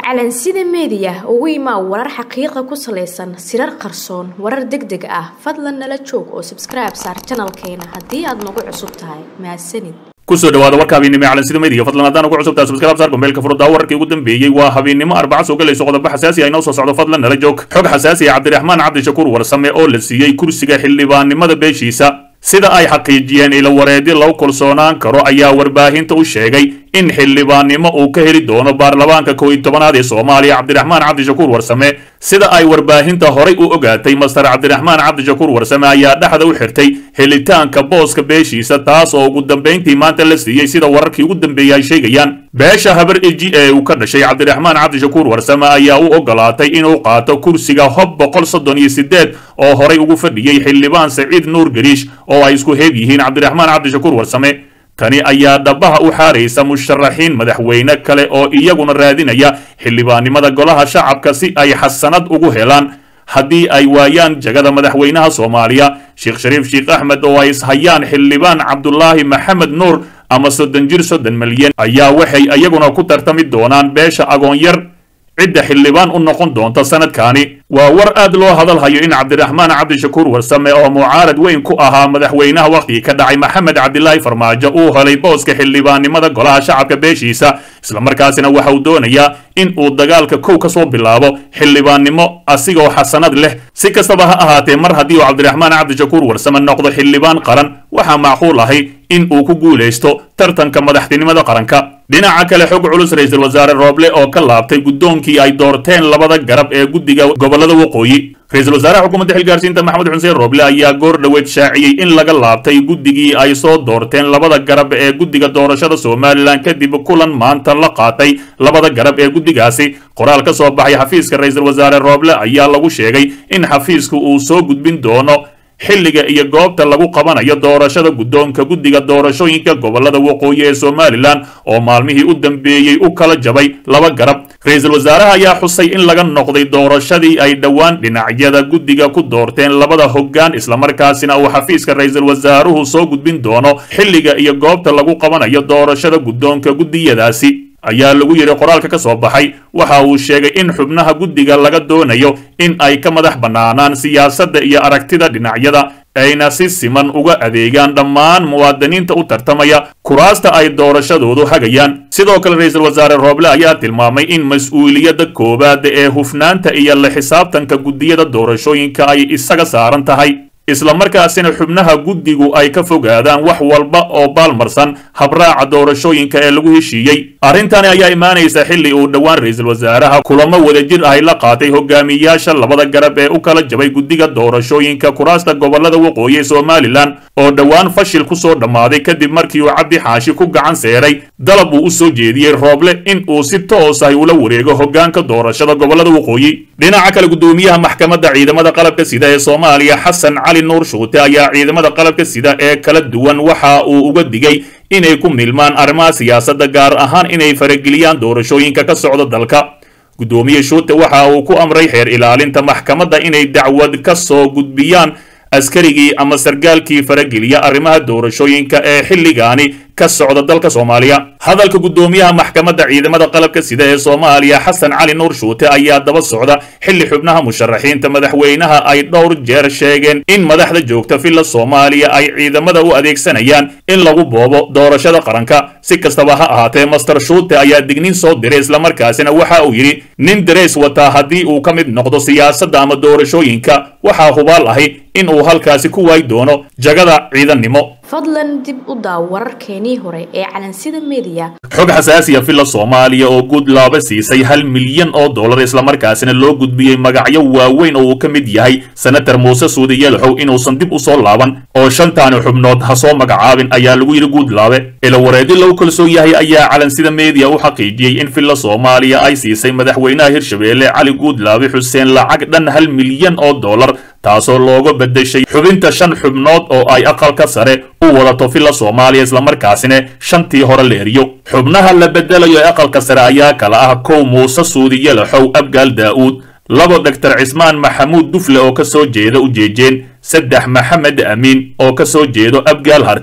calansida meediya ugu imaa warar xaqiiqa ku salaysan sirar qarsoon warar deg deg ah fadlan nala joog oo sabskribe saar janalkeena haddii aad nagu cusub tahay mahadsanid kusoo dhawaada warka habeennimo ee calansida media fadlan haddaan ugu cusubtahay subscribe saar gombeelka furuddaa wararkii ugu dambeeyey waa habeennimo arbaca soo galayso qodobo xasaasi ah inoo soo socdo fadlan nala joog xog xasaasi ah cabdiraxmaan cabdishakuur warsame oo la siiyey kursiga xildhibaannimada beeshiisa sida ay xaqiijiyeen ilo wareedyo lagu kalsoonaan karo ayaa warbaahinta u sheegay in xildhibaannimo uu ka heli doono baarlamaanka kow iyo tobanaad ee soomaaliya cabdiraxmaan cabdishakuur warsame sida ay warbaahinta horay u ogaatay master cabdiraxmaan cabdishakuur warsame ayaa dhexda u xirtay helitaanka booska beeshiisa taas oo ugu dambayntii maanta la siiyey sida wararkii ugu dambeeyey ay sheegayaan beesha habar eji ee uu ka dhashay cabdiraxmaan cabdishakuur warsame ayaa u ogolaatay inuu qaato kursiga hob boqol soddon iyo sideed oo horay ugu fadhiyey xildhibaan saciid nuur gariish oo ay isku heeb yihiin cabdiraxmaan cabdishakuur warsame tani ayaa dhabaha u xaaraysa musharaxiin madaxweyne kale oo iyaguna raadinaya xildhibaannimada golaha shacabka si ay xasanad ugu helaan haddii ay waayaan jagada madaxweynaha soomaaliya sheekh shariif sheekh axmed oo ay ishayaan xildhibaan cabdulaahi maxamed nuur ama soddon jir soddon milyan ayaa waxay iyaguna ku tartami doonaan beesha agoonyar cidda xildhibaan u noqon doonta sanadkaani waa war aad loo hadalhayo in cabdiraxmaan cabdishakuur warsame oo mucaarad weyn ku ahaa madaxweynaha wakhtigii ka dhacay maxamed cabdilaahi farmaajo uu helay booska xildhibaannimada golaha shacabka beeshiisa islamarkaasina waxa uu doonayaa in uu dagaalka kow ka soo bilaabo xildhibaannimo asigoo xasanad leh si kastaba ha ahaatee mar haddii uu cabdiraxmaan cabdishakuur warsame noqdo xildhibaan qaran waxaa macquul ahay in uu ku guulaysto tartanka madaxtinimada qaranka dhinaca kale xog culus ra-iisul wasaare rooble oo ka laabtay guddoonkii ay doorteen labada garab ee guddiga gobolada waqooyi ra-iisul wasaaraha xukuumadda xilgaarsiinta maxamed xuseen rooble ayaa goor dhoweed shaaciyey in laga laabtay guddigii ay soo doorteen labada garab ee guddiga doorashada somalilan kadib kulan maanta la qaatay labada garab ee guddigaasi qoraal ka soo baxay xafiiska ra-iisul wasaare rooble ayaa lagu sheegay in xafiisku uu soo gudbin doono xilliga iyo goobta lagu qabanayo doorashada guddoonka guddiga doorashooyinka gobolada waqooyi ee somalilan oo maalmihii u dambeeyey u kala jabay laba garab ra-iisul wasaaraha ayaa xusay in laga noqday doorashadii ay dhowaan dhinacyada guddiga ku doorteen labada hoggaan islamarkaasina uu xafiiska ra-iisul wasaaruhu soo gudbin doono xilliga iyo goobta lagu qabanayo doorashada guddoonka guddiyadaasi ayaa lagu yidhi qoraalka ka soo baxay waxa uu sheegay in xubnaha guddiga laga doonayo in ay ka madax bannaanaan siyaasadda iyo aragtida dhinacyada ayna si siman uga adeegaan dhammaan muwaadiniinta u tartamaya kuraasta ay doorashadoodu hagayaan sidoo kale ra-iisul wasaare rooble ayaa tilmaamay in mas-uuliyadda koowaada ee hufnaanta iyo la xisaabtanka guddiyada doorashooyinka ay isaga saaran tahay islamarkaasina xubnaha guddigu ay ka fogaadaan wax walba oo baalmarsan habraaca doorashooyinka ee lagu heshiiyey arrintani ayaa imaanaysa xilli uu dhowaan ra-iisul wasaaraha kulamo wadajir ahy la qaatay hogaamiyayaasha labada garab ee u kala jabay guddiga doorashooyinka kuraasta gobolada waqooyi ee somalilan oo dhowaan fashil ku soo dhammaaday kadib markii uu cabdi xaashi ku gacan seeray dalab uu u soo jeediyey rooble in uu si toos ahy ula wareego hoggaanka doorashada gobolada waqooyi dhinaca kale guddoomiyaha maxkamadda ciidamada qalabka sida ee soomaaliya xasan cali nuur shuute ayaa ciidamada qalabka sida ee kala duwan waxa uu uga digay inay ku milmaan arrimaha siyaasadda gaar ahaan inay farageliyaan doorashooyinka ka socda dalka guddoomiye shuute waxa uu ku amray xeer ilaalinta maxkamadda inay dacwad ka soo gudbiyaan askarigii ama sargaalkii farageliya arrimaha doorashooyinka ee xilligaani ka socda dalka soomaaliya hadalka guddoomiyaha maxkamadda ciidamada qalabka sida ee soomaaliya xasan cali nuur shuute ayaa daba socda xilli xubnaha musharaxiinta madaxweynaha ay dhowr jeer sheegeen in madaxda joogta villa soomaaliya ay ciidamada u adeegsanayaan in lagu boobo doorashada qaranka si kastaba ha ahaatee master shuute ayaa digniin soo diray islamarkaasina waxa uu yidhi nin dareys wataa haddii uu ka mid noqdo siyaasadda ama doorashooyinka waxaa hubaal ahi in uu halkaasi ku waayi doono jagada ciidannimo fadlan dib u daaw wararkeenii hore ee calansida meediya xog xasaasiya villa soomaaliya oo guud laaba siisay hal milyan oo dollar islamarkaasina loo gudbiyey magacyo waaweyn oo uu ka mid yahay senator muuse suudi yelxow inuusan dib u soo laaban oo shantaani xubnood ha soo magacaabin ayaa lagu yidhi guudlaabe ilawareedi lagu kalsoon yahay ayaa calansida meediya u xaqiijiyey in villa soomaaliya ay siisay madaxweynaha hirshabeelle cali guudlaabe xuseen lacag dhan hal milyan oo dollar taasoo looga beddeshay xubinta shan xubnood oo ay aqalka sare u wadato villa soomaaliya islamarkaasina shantii hore la eriyo xubnaha la beddelayo ee aqalka sare ayaa kala ah kow muuse suudi yelaxow abgaal daa'uud labo doctor cismaan maxamuud dufle oo ka soo jeeda ujeejeen saddex maxamed amiin oo ka soo jeedo abgaal harti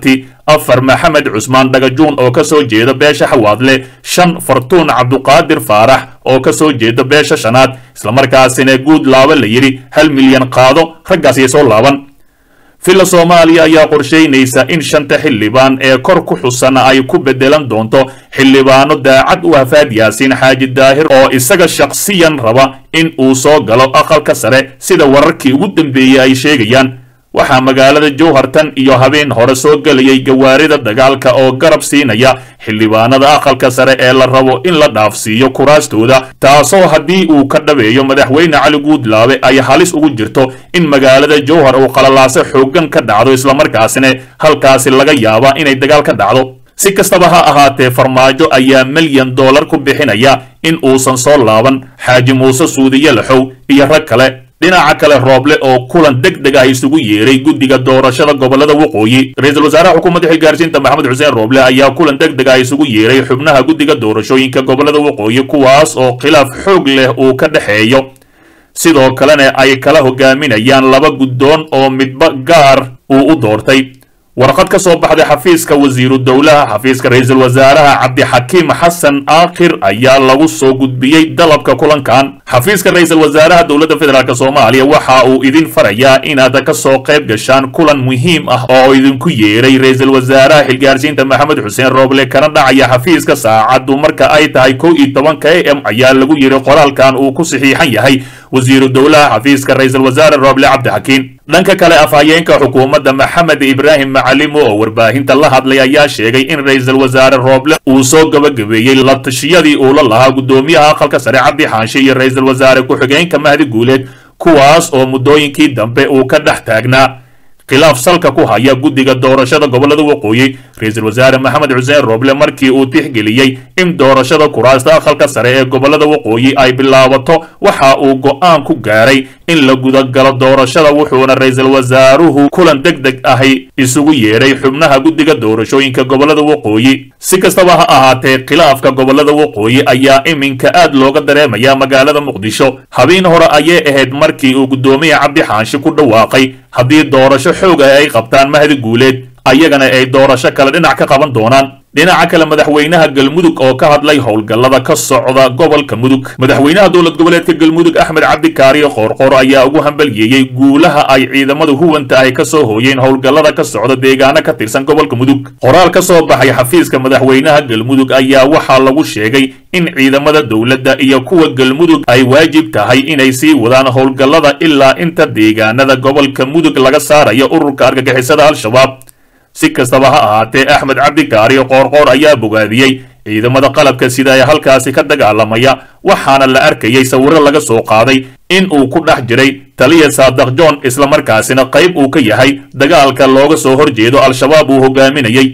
afar maxamed cusmaan dhagajuun oo ka soo jeeda beesha xawaadle shan fartuun cabduqaadir faarax oo ka soo jeeda beesha shanaad islamarkaasina guud laaba la yidhi hal milyan qaado raggaasiyo soo laaban villa soomaaliya ayaa qorshaynaysa in shanta xildhibaan ee kor ku xusan ay ku beddelan doonto xildhibaano daacad u hafaad yaasiin xaaji daahir oo isaga shaqsiyan raba in uu soo galo aqalka sare sida wararkii ugu dambeeyey ay sheegayaan waxaa magaalada jowhartan iyo habeen hore soo gelayay gawaarida dagaalka oo garab siinaya xildhibaanada aqalka sare ee la rabo in la dhaafsiiyo kuraastooda taasoo haddii uu ka dhabeeyo madaxweyne cali guudlaabe ay halis ugu jirto in magaalada jowhar uu qalalaaso xooggan ka dhacdo islamarkaasina halkaasi laga yaaba inay dagaal ka dhacdo si kastaba ha ahaatee farmaajo ayaa milyan dollar ku bixinaya in uusan soo laaban xaaji muuse suudiye laxow iyo rag kale dhinaca kale rooble oo kulan deg deg ah isugu yeeray guddiga doorashada gobolada waqooyi ra-iisul wasaaraha xukuumadda xilgaarsiinta maxamed xuseen rooble ayaa kulan deg deg ah isugu yeeray xubnaha guddiga doorashooyinka gobolada waqooyi kuwaas oo khilaaf xoog leh uu ka dhexeeyo sidoo kalena ay kala hogaaminayaan laba guddoon oo midba gaar uu u doortay warqad ka soo baxday xafiiska wasiiru dowlaha xafiiska ra-iisul wasaaraha cabdixakiim xasan aakhir ayaa lagu soo gudbiyey dalabka kulankan xafiiska ra-iisul wasaaraha dowladda federaalk soomaaliya waxa uu idin farayaa inaad ka soo qayb gashaan kulan muhiim ah oo idinku yeeray ra-iisul wasaaraha xilgaarsiinta maxamed xuseen rooble kana dhacaya xafiiska saacaddu marka ay tahay kow iyo tobanka a m ayaa lagu yidhi qoraalkan uu ku saxiixan yahay wasiiru dowlaha xafiiska ra-iisul wasaare rooble cabdixakiim dhanka kale afhayeenka xukuumadda maxamed ibraahim macalimo oo warbaahinta la hadlay ayaa sheegay in ra-iisul wasaare rooble uu soo gabagabeeyey la tashiyadii uu la lahaa guddoomiyaha aqalka sare cabdi xaanshe iyo ra-iisul wasaare ku-xigeenka mahdi guuleed kuwaas oo muddooyinkii dambe uu ka dhex taagnaa khilaaf salka ku haya guddiga doorashada gobolada waqooyi ra-iisul wasaare maxamed xuseen rooble markii uu tixgeliyey in doorashada kuraasta aqalka sare ee gobolada waqooyi ay bilaabato waxa uu go'aan ku gaaray in la gudagalo doorashada wuxuuna ra-iisul wasaaruhu kulan deg deg ahi isugu yeedhay xubnaha guddiga doorashooyinka gobolada waqooyi si kastaba ha ahaatee khilaafka gobolada waqooyi ayaa iminka aad looga dareemaya magaalada muqdisho habeen hore ayay ahayd markii uu guddoomiya cabdi xaanshi ku dhawaaqay haddii doorasho xoog ah ay qabtaan mahdi guuleed ayagana ay doorasho kale dhinac ka qaban doonaan dhinaca kale madaxweynaha galmudug oo ka hadlay howlgallada ka socda gobolka mudug madaxweynaha dowlad goboleedka galmudug axmed cabdikaariyo qoorqoor ayaa ugu hambalyeeyey guulaha ay ciidamada huwanta ay ka soo hooyeen howlgallada ka socda deegaano ka tirsan gobolka mudug qoraal ka soo baxay xafiiska madaxweynaha galmudug ayaa waxaa lagu sheegay in ciidamada dowladda iyo kuwa galmudug ay waajib tahay inay sii wadaan howlgallada ilaa inta deegaanada gobolka mudug laga saarayo ururka argagixisada al-shabaab si kastaba ha ahaatee axmed cabdikaariyo qoorqoor ayaa bogaadiyey ciidamada qalabka sida ee halkaasi ka dagaalamaya waxaana la arkayay sawirro laga soo qaaday in uu ku dhex jiray taliya saadaq john islamarkaasina qayb uu ka yahay dagaalka looga soo horjeedo al-shabaab uu hogaaminayey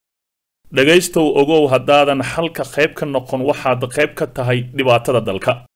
dhegaystow ogow haddaadan xalka qayb ka noqon waxaad qayb ka tahay dhibaatada dalka